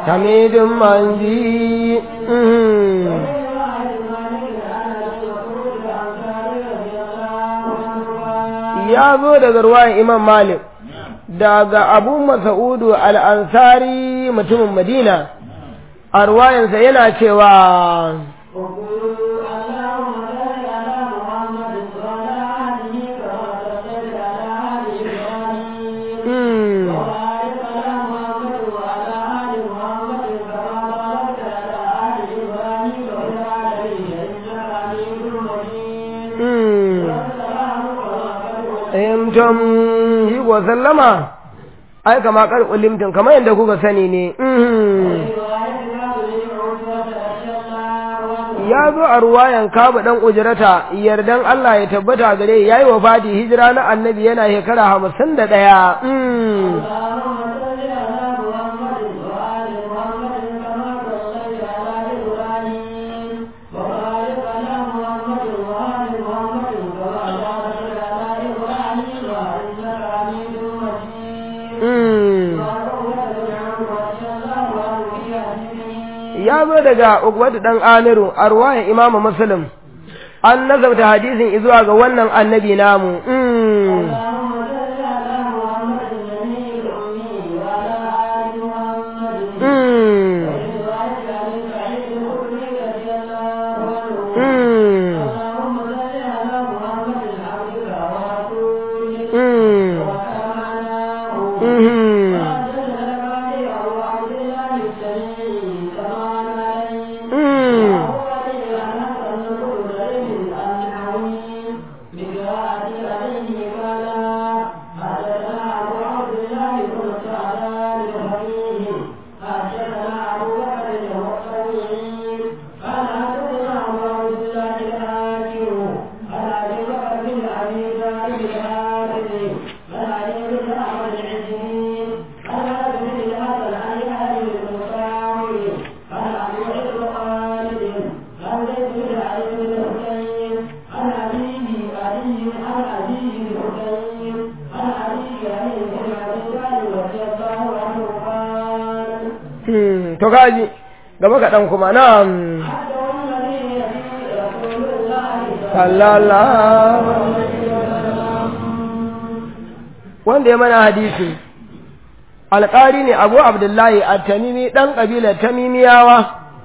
حميد مجيد ya zo daga ruwayan imam malik daga abu masa'udu al'ansari mutumin madina a ruwayansa yana cewa limtum shi ko sallama ai kama karɓi limtum kamar yadda kuka sani ne ya zo a ruwayan kaba ɗan ujirata yardan Allah ya tabbata gare ya yi wa fadi hijira na annabi yana shekara hamsin da ɗaya ya zo daga ukwatu dan amiru a ruwayan imamu muslim an nazarta hadisin izuwa ga wannan annabi namu to kaji gaba kaɗan kuma na wanda ya mana hadisi alƙari ne abu abdullahi a tamimi ɗan ƙabilar tamimiyawa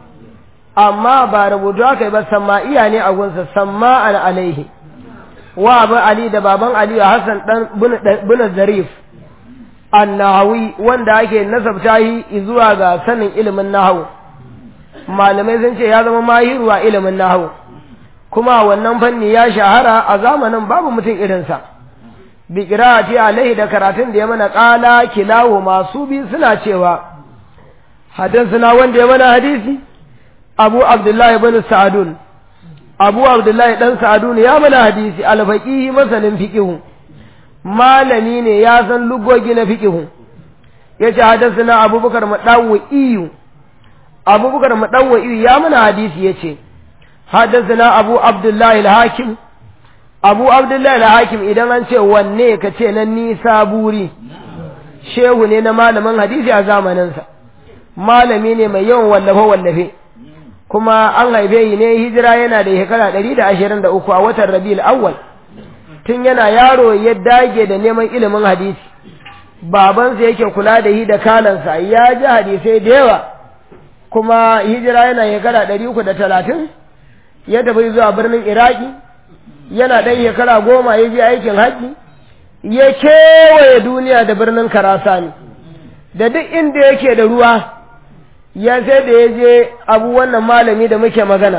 amma ba rubutu aka yi ba samma'iya ne a gunsa samma'an alaihi wa abu ali da baban aliyu hassan ɗan bin zarif annahawi wanda ake nasabta shi zuwa ga sanin ilimin nahawu malamai sun ce ya zama mahiru a ilimin nahawu kuma wannan fanni ya shahara a zamanin babu mutum irinsa bi qira'ati alaihi da karatun da ya mana qala kilahu masu bi suna cewa hadathana wanda ya mana hadisi abu abdullahi ibn sa'adun abu abdullahi dan sa'adun ya mana hadisi al-faqih masanin fiqh malami ne ya san lugogi na fiƙihu ya ce hadasuna abubakar maɗawa iyu abubakar maɗawa iyu ya mana hadisi ya ce hadasuna abu abdullahi al-hakim abu abdullahi al-hakim idan an ce wanne ka ce nan nisa buri shehu ne na malamin hadisi a zamaninsa malami ne mai yawan wallafe-wallafe kuma an haife yi ne hijira yana da shekara ɗari da ashirin da uku a watan rabi'ul awwal tun yana yaro ya dage da neman ilimin hadisi babansa yake kula da yi da kalansa ya ji hadisai da yawa kuma hijira yana shekara ɗari uku da talatin ya tafi zuwa birnin iraki yana ɗan shekara goma ya je aikin haji ya kewaye duniya da birnin karasani da duk inda yake da ruwa ya sai da ya je abu wannan malami da muke magana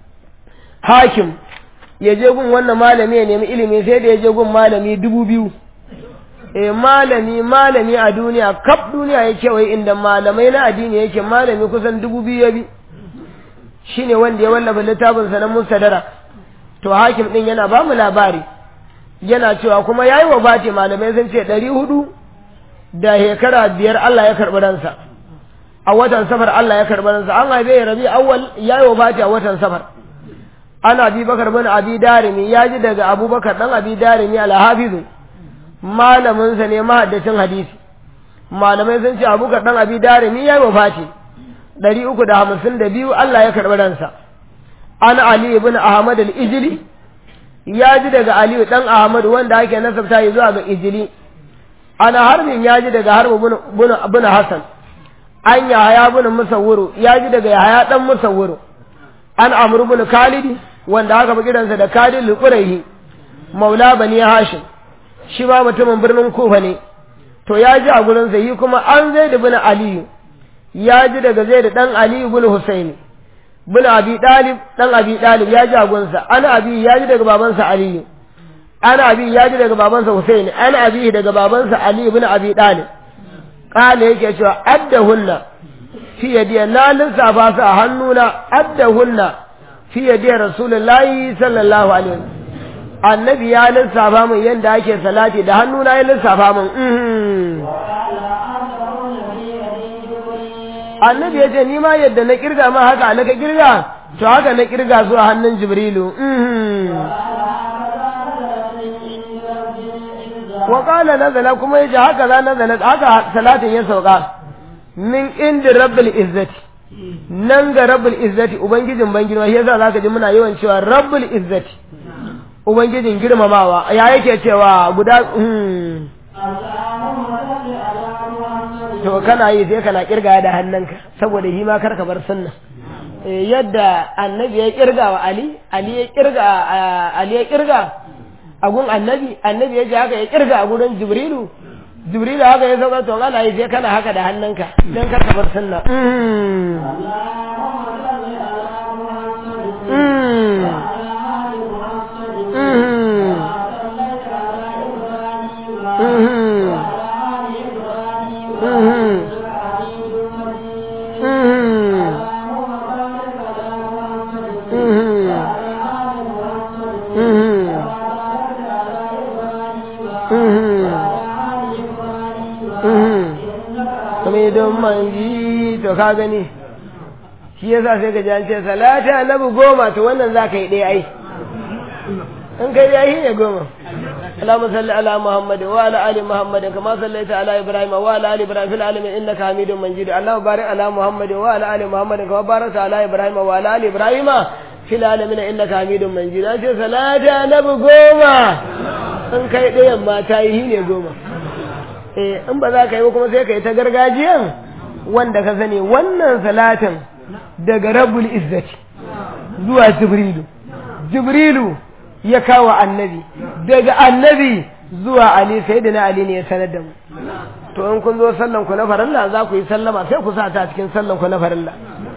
hakim ya je gun wannan malami ya nemi ilimi sai da ya je gun malami dubu biyu e malami malami a duniya kaf duniya ya kewaye inda malamai na addini yake malami kusan dubu biyu ya bi shine wanda ya wallafa littafin sa na musadara to hakim din yana ba mu labari yana cewa kuma yayi wa bati malamai sun ce ɗari hudu da shekara biyar Allah ya karɓi ransa a watan safar Allah ya karɓi ransa an haife rabi awwal yayi wa bati a watan safar ana abi bakar bin abi darimi ya ji daga abubakar dan abi darimi alhafizu malaminsa ne mahaddacin hadisi malamai sun ce abubakar dan abi darimi ya yi wafati ɗari uku da hamsin da biyu Allah ya karɓi ransa an Ali ibn Ahmad al-Ijli ya ji daga Aliyu ɗan Ahmad wanda ake nasabta yi zuwa ga Ijli ana harbin ya ji daga harbu bin Hassan an Yahaya bin Musawwuru ya ji daga Yahaya ɗan Musawwuru an Amr bin Khalid wanda aka bi kiransa da Khalid al-Qurayhi maula bani Hashim shi ba mutumin birnin Kufa ne to ya ji a gurin sa yi kuma an Zaid bin Aliyu ya ji daga Zaid dan Aliyu bin Husaini bin Abi Dalib dan Abi Dalib ya ji a gurin sa ana abi ya ji daga babansa Aliyu ana abi ya ji daga babansa Husaini ana abi daga babansa Ali bin Abi Dalib kale yake cewa addahunna fi yadi na lissafa su a hannuna addahunna fi yadi rasulullahi sallallahu alaihi wasallam annabi ya lissafa min yadda ake salati da hannuna ya lissafa min annabi ya ce ni ma yadda na kirga ma haka na ka kirga to haka na kirga zuwa hannun jibrilu wa qala nazala kuma yace haka za nazala haka salatin ya sauka min inda rabbil izzati nan ga rabbul izzati ubangijin ban girma yasa zaka ji muna yawan cewa rabbul izzati ubangijin girmamawa ya yake cewa guda to kana yi sai kana kirga da hannunka saboda shi ma karka bar sunna yadda annabi ya kirga wa ali ali ya kirga ali ya kirga a gun annabi annabi ya ji haka ya kirga a gurin jibrilu jibrilu haka ya sauka to ana yi sai kana haka da hannunka dan karka bar sunna don manji to ka gani shi yasa sai ka ji an ce salati annabi goma to wannan za ka yi ɗaya ai in kai ya yi ne goma اللهم صل على محمد وعلى ال محمد كما صليت على ابراهيم وعلى ال ابراهيم في العالمين انك حميد مجيد اللهم بارك على محمد وعلى ال محمد كما باركت على ابراهيم وعلى ال ابراهيم في العالمين انك حميد مجيد an ce salati annabi goma in kai ɗayan ma ta yi ne goma eh in ba za ka yi ba kuma sai ka yi ta gargajiyan wanda ka sani wannan salatin daga rabbul izzati zuwa jibrilu jibrilu ya kawo annabi daga annabi zuwa ali sai da na ali ne ya sanar da mu to in kun zo sallan ku na farilla za ku yi sallama sai ku sa ta cikin sallan ku na farilla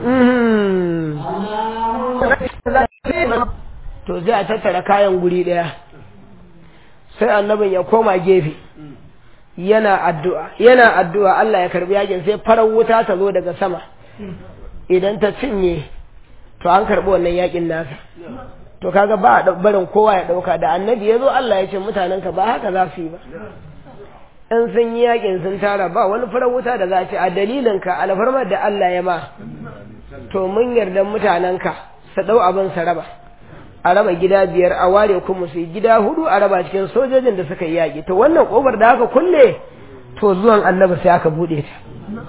to sai a tattara kayan guri daya sai annabin ya koma gefe yana addu'a yana addu'a Allah ya karbi yakin sai farar wuta ta zo daga sama idan ta cinye to an karbi wannan yakin nasa to kaga ba a barin kowa ya dauka da annabi ya zo Allah ya ce mutanen ka ba haka za su yi ba in sun yi yakin sun tara ba wani farar wuta da za a ce a dalilin ka alfarmar da Allah ya ma to mun yarda mutanen ka su dau abin sa raba a raba gida biyar a ware kuma su gida hudu a raba cikin sojojin da suka yi yaƙi to wannan ƙofar da aka kulle to zuwan annabi sai aka buɗe ta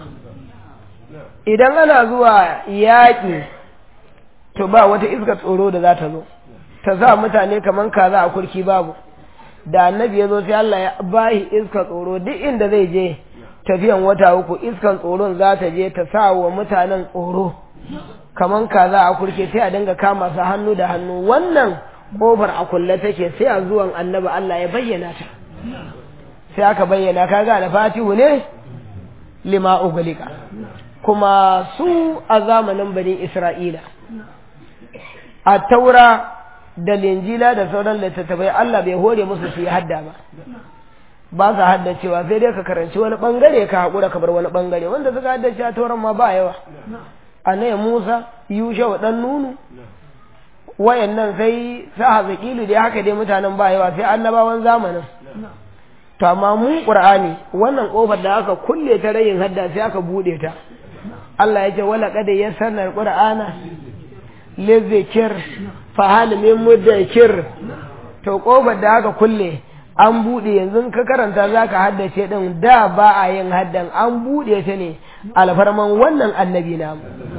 idan ana zuwa yaƙi to ba wata iska tsoro da za ta zo ta sa mutane kamar kaza a kurki babu da annabi ya zo sai Allah ya bahi iska tsoro duk inda zai je tafiyan wata uku iskan tsoron za ta je ta sa wa mutanen tsoro kaman kaza a kurke sai a dinga kama su hannu da hannu wannan kofar a kulle take sai a zuwan annabi Allah ya bayyana ta sai aka bayyana kaga da fatihu ne lima ugulika kuma su a zamanin bani Isra'ila a taura da linjila da sauran littattafai Allah bai hore musu su yi hadda ba ba sa haddacewa sai dai ka karanci wani bangare ka haƙura ka bar wani bangare wanda suka haddace a tauran ma ba yawa annabi Musa Yusha wa dan Nunu wayannan sai sa hazakilu dai haka dai mutanen ba yawa sai annabawan zamanin to amma mu Qur'ani wannan kofar da aka kulle ta rayin hadda sai aka bude ta Allah ya ce wala qad yassarna qur'ana lizikir fa hal min mudakkir to kofar da aka kulle an bude yanzu ka karanta zaka haddace din da ba a yin haddan an bude ta ne alfarman wannan annabi namu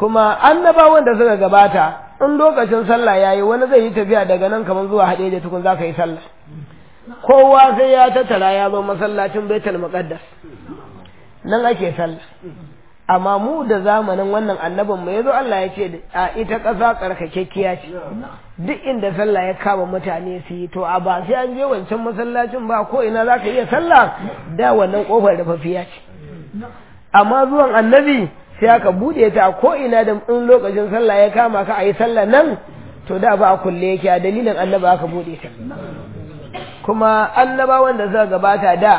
kuma annabawan da suka gabata in lokacin sallah yayi wani zai yi tafiya daga nan kamar zuwa haɗe da tukun zaka yi sallah kowa sai ya tattara ya zo masallacin baitul muqaddas nan ake sallah amma mu da zamanin wannan annabin mu yazo Allah ya ce a ita ƙasa tsarkakekkiya ce duk inda sallah ya kama mutane su yi to a ba sai an je wancan masallacin ba ko ina zaka iya sallah da wannan kofar da fafiya ce amma zuwan annabi sai aka bude ta ko ina da in lokacin sallah ya kama ka a yi sallah nan to da ba a kulle yake a dalilin annaba aka bude ta kuma annabawan da suka gabata da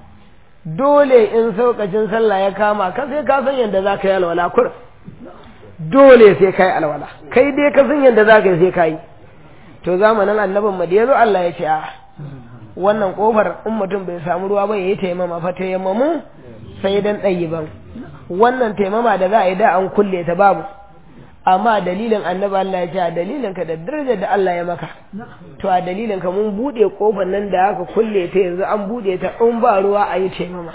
dole in saukacin sallah ya kama ka sai ka san yadda za ka yi alwala kur dole sai ka yi alwala kai dai ka san yadda za ka yi sai ka yi to zamanin annabin madiyar Allah ya ce a wannan kofar in mutum bai samu ruwa ba ya yi taimama fa taimamu sai dan ɗayi ban wannan taimama da za a yi da an kulle ta babu amma dalilin annabi Allah ya ce a dalilin ka da darajar da Allah ya maka to a dalilin ka mun bude kofar nan da aka kulle ta yanzu an bude ta in ba ruwa a yi taimama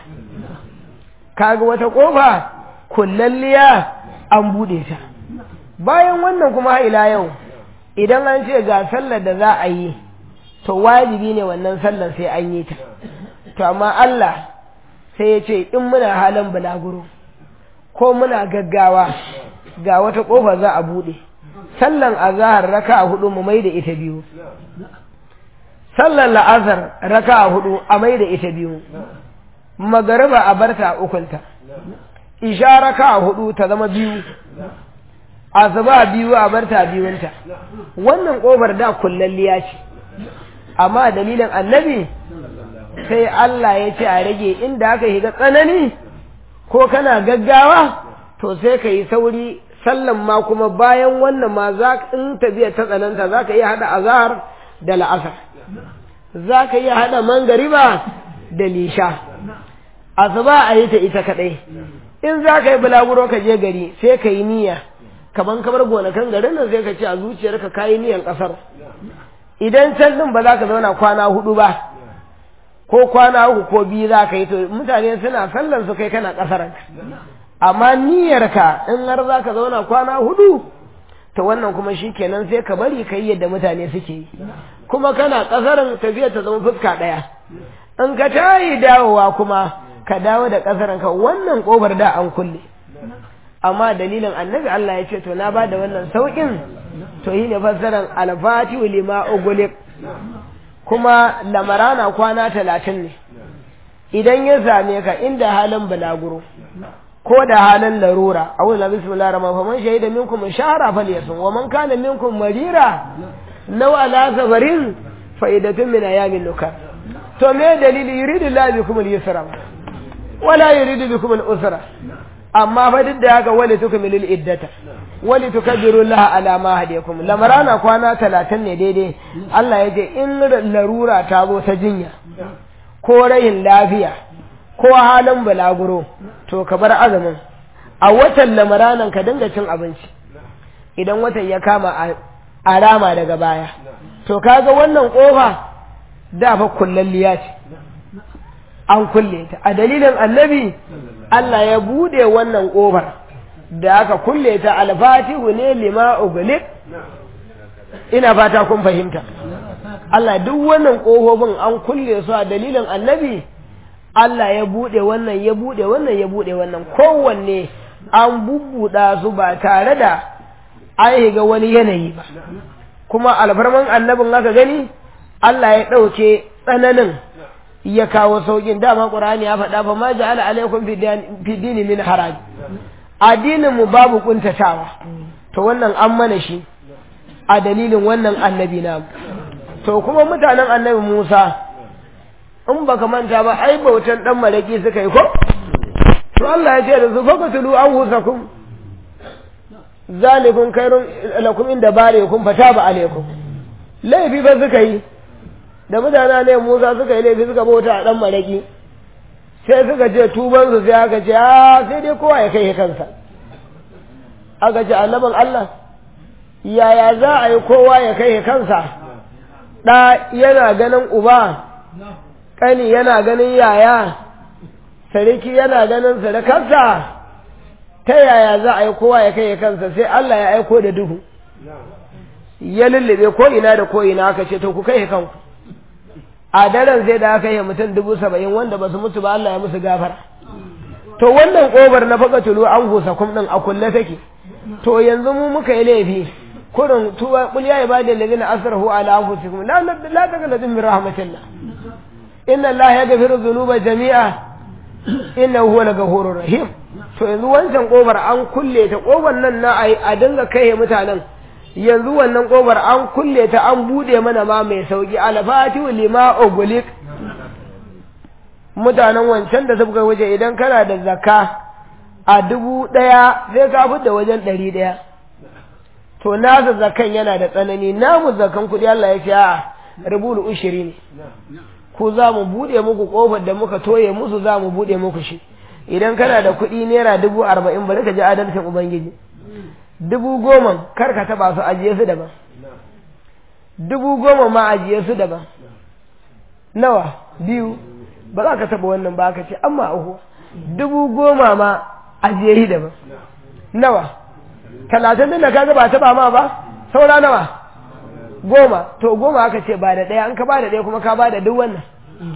kaga wata kofa kullalliya an bude ta bayan wannan kuma ila yau idan an ce ga sallar da za a yi to wajibi ne wannan sallar sai an yi ta to amma Allah sai ya ce in muna halin bulaguro ko muna gaggawa ga wata ƙofa za a buɗe sallan azahar raka a hudu mu mai da ita biyu sallan la'azar raka a hudu a mai da ita biyu magariba a barta a ukunta isha raka a hudu ta zama biyu asuba biyu a barta biyunta wannan ƙofar da kullalliya ce amma dalilin annabi sai Allah ya ce a rage inda aka shiga tsanani ko kana gaggawa to sai ka yi sauri sallan ma kuma bayan wannan ma za in tafiya ta tsananta za ka iya haɗa azahar da la'asar za ka iya haɗa mangariba da lisha asuba a yi ta ita kaɗai in za ka yi bulaguro ka je gari sai ka yi niyya kaman kamar gonakan garin nan sai ka ce a zuciyarka ka yi niyyan ƙasar idan can ɗin ba za ka zauna kwana hudu ba ko kwana uku ko biyu za ka yi to mutane suna sallan su kai kana ƙasar amma niyyarka in har za ka zauna kwana hudu to wannan kuma shi kenan sai ka bari ka yi yadda mutane suke yi kuma kana ƙasarin tafiya ta zama fuska ɗaya in ka tayi dawowa kuma ka dawo da ƙasarin ka wannan ƙofar da an kulle amma dalilin annabi Allah ya ce to na ba da wannan sauƙin to yi ne fassaran alfatihu lima ugulik kuma lamarana kwana talatin ne idan ya same ka inda halin bulaguro ko da halin larura a wani bismillah rahman fa man shahida minkum shahra falyasum wa man kana minkum marira law ala safarin fa'idatun min ayamin nukar to me dalili yuridu la bikum al-yusra wala yuridu bikum al-usra amma fa duk da haka wali tukmilu al-iddata wali tukabbiru Allah ala ma hadayakum lamarana kwana 30 ne daidai Allah ya ce in larura ta zo ta jinya ko rayin lafiya ko halin bulaguro to ka bar azumin a watan lamaranan ka dinga cin abinci idan watan ya kama a rama daga baya to kaga wannan kofa da fa kullalliya ce an kulle ta a dalilin annabi Allah ya bude wannan kofar da aka kulle ta alfatihu ne lima ugulik ina fata kun fahimta Allah duk wannan kofofin an kulle su a dalilin annabi Allah ya bude wannan ya bude wannan ya bude wannan kowanne an bubbuda su ba tare da an ga wani yanayi ba kuma alfarman annabin aka gani Allah ya ɗauke tsananin ya kawo saukin dama ƙur'ani ya faɗa fa ma ja'ala alaikum fi dini min haraj addinin mu babu kuntatawa to wannan an mana shi a dalilin wannan annabi na to kuma mutanen annabi Musa in baka manta ba ai bautan dan malaki suka yi ko to Allah ya ce da su faqatulu anfusakum zalikun khairun lakum inda barikum fataba alaikum laifi ba suka yi da mutane ne Musa suka yi laifi suka bauta a dan malaki sai suka ce tuban su sai aka ce a sai dai kowa ya kai kansa aka ce annaban Allah yaya za a yi kowa ya kai kansa ɗa yana ganin uba ƙani yana ganin yaya sarki yana ganin sadakarsa ta yaya za a yi kowa ya kai kansa sai Allah ya aiko da duhu ya lullube ko ina da ko ina aka ce to ku kai kanku a daren sai da aka yi mutum dubu saba'in wanda ba su mutu ba Allah ya musu gafara to wannan ƙobar na faka tulu an husa kum ɗin a kulle take to yanzu mu muka yi laifi kurin tuwa kul ya ibadi alladhina asrafu ala anfusihim la la taqnatu min rahmatillah inna allaha yaghfiru dhunuba jami'a innahu huwal ghafurur rahim to yanzu wancan ƙobar an kulle ta ƙobar nan na a dinga kai mutanen yanzu wannan ƙobar an kulle ta an bude mana ma mai sauki alfatihu lima ugulik mutanen wancan da suka waje idan kana da zakka a dubu ɗaya sai ka fi da wajen ɗari ɗaya to nasa zakan yana da tsanani namu zakan kuɗi Allah ya ce a rubul ushiri ne ku za mu buɗe muku ƙofar da muka toye musu za mu buɗe muku shi idan kana da kuɗi naira dubu arba'in bari ka ji adalcin ubangiji dubu goma kar ka taɓa su ajiye su daban dubu goma ma ajiye su daban nawa biyu ba za ka taɓa wannan ba ka ce amma uku dubu goma ma ajiye shi daban nawa talatin da ka ga ba taɓa ma ba saura nawa goma to goma aka ce ba da ɗaya an ka ba da ɗaya kuma ka ba da duk wannan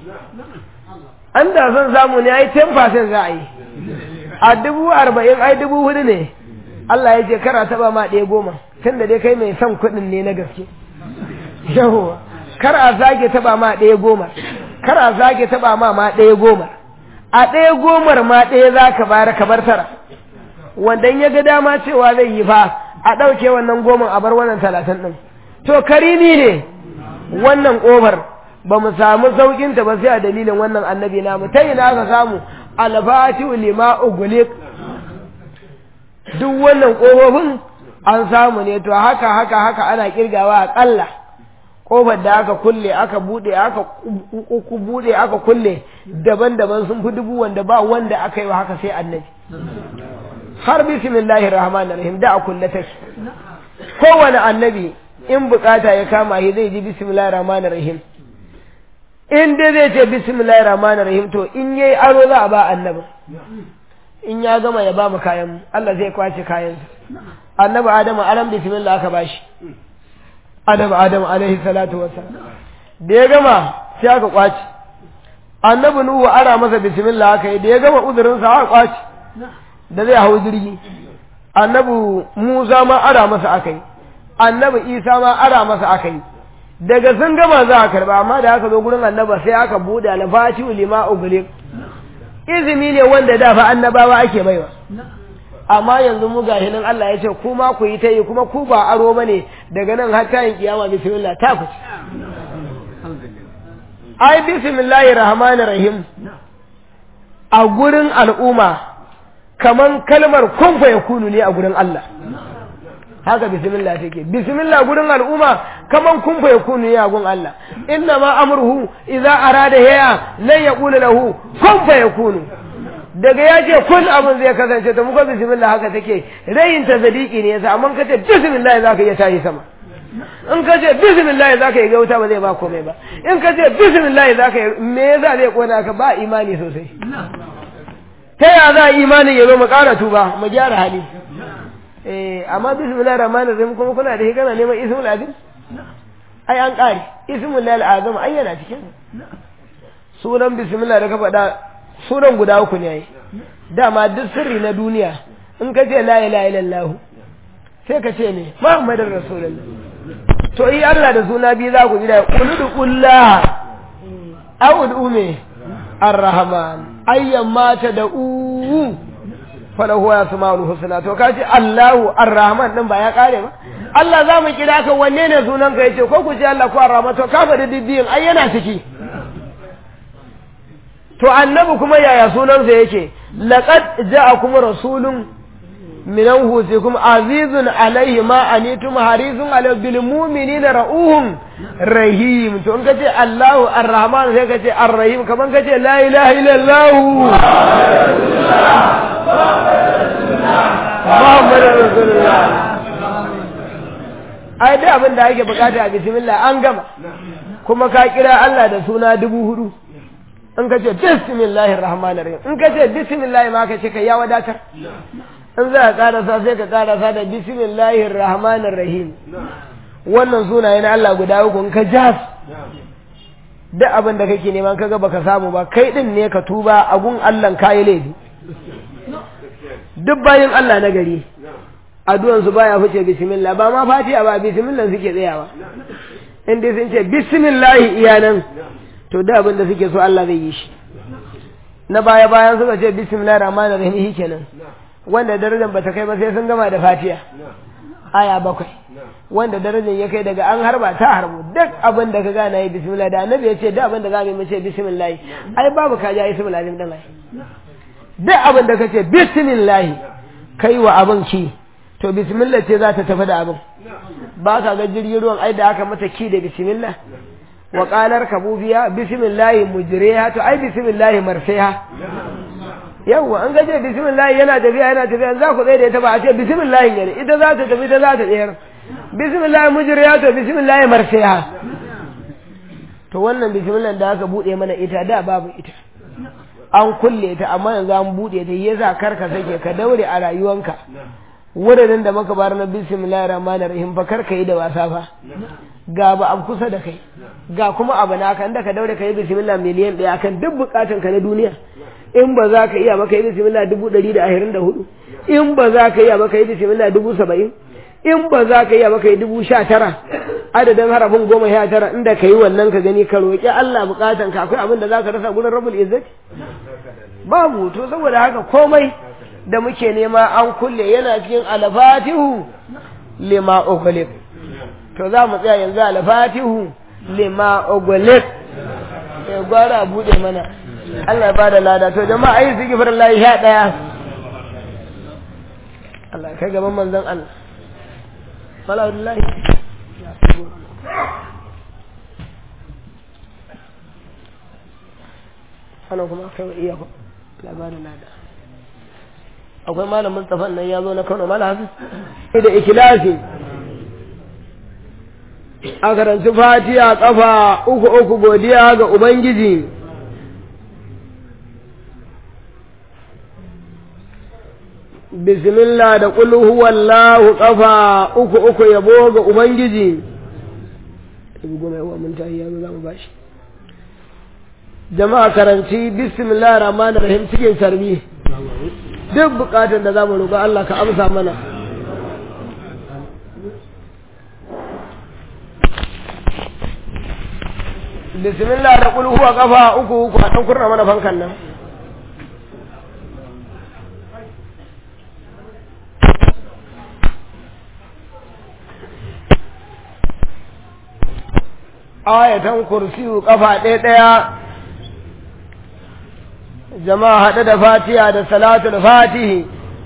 an da son samu ne ai 10% za a yi a dubu arba'in ai dubu hudu ne Allah ya ce kara taɓa ma ɗaya goma tun da dai kai mai son kuɗin ne na gaske yawa kar a zage taɓa ma ɗaya goma kar a zage taba ma ma ɗaya goma a ɗaya gomar ma ɗaya za ka bayar ka bar tara wanda ya ga dama cewa zai yi fa a ɗauke wannan goman a bar wannan talatin ɗin to karimi ne wannan ƙofar ba mu samu sauƙinta ba sai a dalilin wannan annabi namu ta ina aka samu alfatihu lima ugulik duk wannan ƙofofin an samu ne to haka haka haka ana kirgawa aƙalla kofar da aka kulle aka bude aka bude aka kulle daban-daban sun fi dubu wanda ba wanda aka yi wa haka sai annabi har bismillahir rahmanir rahim da a kulle take kowane annabi in bukata ya kama shi zai ji bismillahir rahmanir rahim in dai zai ce bismillahir rahmanir rahim to in yayi aro za a ba annabi in ya gama ya ba mu kayan Allah zai kwace kayan annabi adamu alam bismillah aka bashi adam adam alaihi salatu wassalam da ya gama sai aka kwaci annabi nuhu ara masa bismillah aka yi da ya gama uzurin sa aka kwaci da zai hau jirgi annabi musa ma ara masa aka yi annabi isa ma ara masa aka yi daga sun gama za a karba amma da aka zo gurin annaba sai aka bude alfati lima ugulik izini ne wanda da fa annabawa ake baiwa amma yanzu mu gashi nan Allah ya ce kuma ku yi ta yi kuma ku ba aro bane daga nan har ta yin kiyama bismillah ta ku ai bismillahir rahmanir rahim a gurin al'umma kaman kalmar kun fa yakunu ne a gurin Allah haka bismillah take bismillah gurin al'umma kaman kun fa yakunu ne a gurin Allah inna ma amruhu idza arada ya lan yaqulu lahu kun fa yakunu daga ya ce kun abin zai kasance ta muka bismillah haka take rayin ta zadiki ne yasa amma kace bismillah zaka iya tashi sama in ka ce bismillah zaka yi gauta ba zai ba komai ba in ka ce bismillah zaka yi me yasa zai kona ka ba imani sosai ta ya za imani ya zo mu ƙara tuba mu gyara hali eh amma bismillah rahmanir rahim kuma kuna da hikana neman ismul azim ai an ƙare ismul lal azam ai yana cikin sunan bismillah da ka faɗa sunan guda uku ne dama duk sirri na duniya in ka ce la ilaha illallah sai ka ce ne muhammadin rasulullah to yi Allah da suna biyu za ku ji da quludu qullah a'udhu me arrahman ayyan mata da u falahu ya samaul husna to kace Allahu arrahman din ba ya kare ba Allah za mu kira ka wanne ne sunan ka yace ko ku ce Allah ko arrahman to ka faɗi dibbiyin ai yana ciki to annabi kuma yaya sunansa yake laqad ja'akum rasulun min anfusikum azizun alayhi ma anitum harisun alayhi bil mu'minina ra'uhum rahim to in kace Allahu arrahman sai kace arrahim kaman kace la ilaha illallah Muhammadur rasulullah ai da abin da ake bukata a bismillah an gama kuma ka kira Allah da suna dubu hudu in ka ce bismillahir rahmanir rahim in ka ce bismillah ma ka ce kai ya wadatar in za ka karasa sai ka karasa da bismillahir rahmanir rahim wannan sunaye na Allah guda uku in ka jas duk abin da kake neman kaga baka samu ba kai din ne ka tuba a gun Allah kayi laifi duk bayin Allah na gari addu'an su baya fice bismillah ba ma fatiha ba bismillah suke tsayawa in dai sun ce bismillah iyanan to duk abin da suke so Allah zai yi shi na baya bayan suka ce bismillahir rahmanir rahim kenan wanda darajar bata kai ba sai sun gama da fatiha aya bakwai wanda darajar ya kai daga an harba ta harbu duk abin da ka gana yi bismillah da annabi ya ce duk abin da za mu yi ce bismillah ai babu ka ja ismul azim din ai duk abin da ka ce bismillah kai wa abin ki to bismillah ce za ta tafi da abin ba ka ga jirgin ruwan ai da aka mata ki da bismillah wa qalar kabubiya bismillah mujriha to ai bismillah marsiha yawwa an gaje bismillah yana tafiya yana tafiya za ku tsaye da ita ba a ce bismillah ne ita za ta tafi ita za ta tsayar bismillah mujriya to bismillah marsiha to wannan bismillah da aka bude mana ita da babu ita an kulle ta amma yanzu an bude ta yasa karka sake ka daure a rayuwanka wurin da maka bar na bismillahir rahmanir rahim fa karka yi da wasa fa ga ba an kusa da kai ga kuma abu na kan da ka daure ka yi bismillah miliyan ɗaya akan duk bukatun ka na duniya in ba za ka iya ba ka yi bismillah dubu ɗari da ashirin da hudu in ba za ka iya ba ka yi bismillah dubu saba'in in ba za ka iya ba ka yi dubu sha tara adadin harafin goma sha tara inda ka yi wannan ka gani ka roƙi Allah bukatan ka akwai abin da za ka rasa gurin rabul izzati babu to saboda haka komai da muke nema an kulle yana cikin alfatihu lima ughliq to za mu tsaya yanzu alfatihu lima ughliq ya gwara bude mana Allah ya bada lada to jama'a ayi zikir Allah ya daya Allah kai gaban manzon Allah Salamullahi ana kuma kai iya labarin lada akwai malam Mustafa nan ya zo na Kano malam Hafiz da ikilasi a karanci fatiha kafa uku uku godiya ga ubangiji bismillah da qul huwallahu kafa uku uku yabo ga ubangiji goma yawa mun tayi yazo zamu bashi jama'a karanci bismillahir rahmanir rahim cikin sarbi duk bukatun da zamu roƙa Allah ka amsa mana bismillah da kul huwa kafa uku uku a dan kurna mana fankan nan ayatan kursiyu kafa ɗaya ɗaya jama'a haɗe da fatiha da salatul fatihi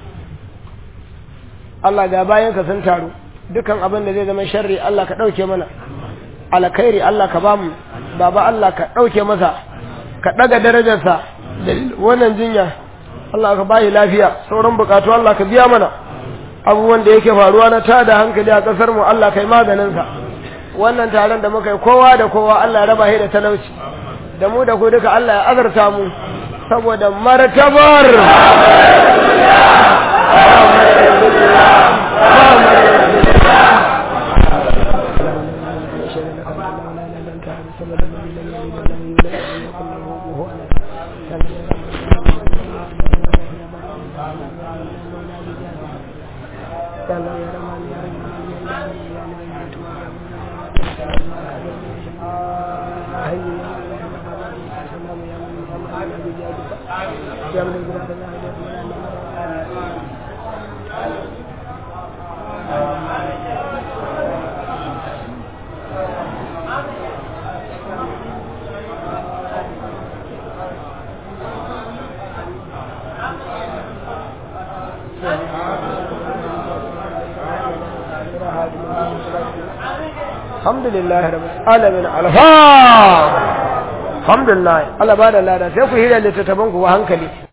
Allah ga bayan ka sun taru dukan abin da zai zama sharri Allah ka ɗauke mana alkhairi Allah ka bamu baba Allah ka ɗauke masa ka ɗaga darajarsa da wannan jinya Allah ka bayi lafiya sauran bukatu Allah ka biya mana abubuwan da yake faruwa na tada hankali a ƙasar mu Allah kai maganinsa wannan taron da muka yi kowa da kowa Allah ya raba shi da talauci da mu da ku duka Allah ya azarta mu saboda martabar alhamdulillah rabbil alamin alfa alhamdulillah Allah ba da lada sai ku hira littattafan ku hankali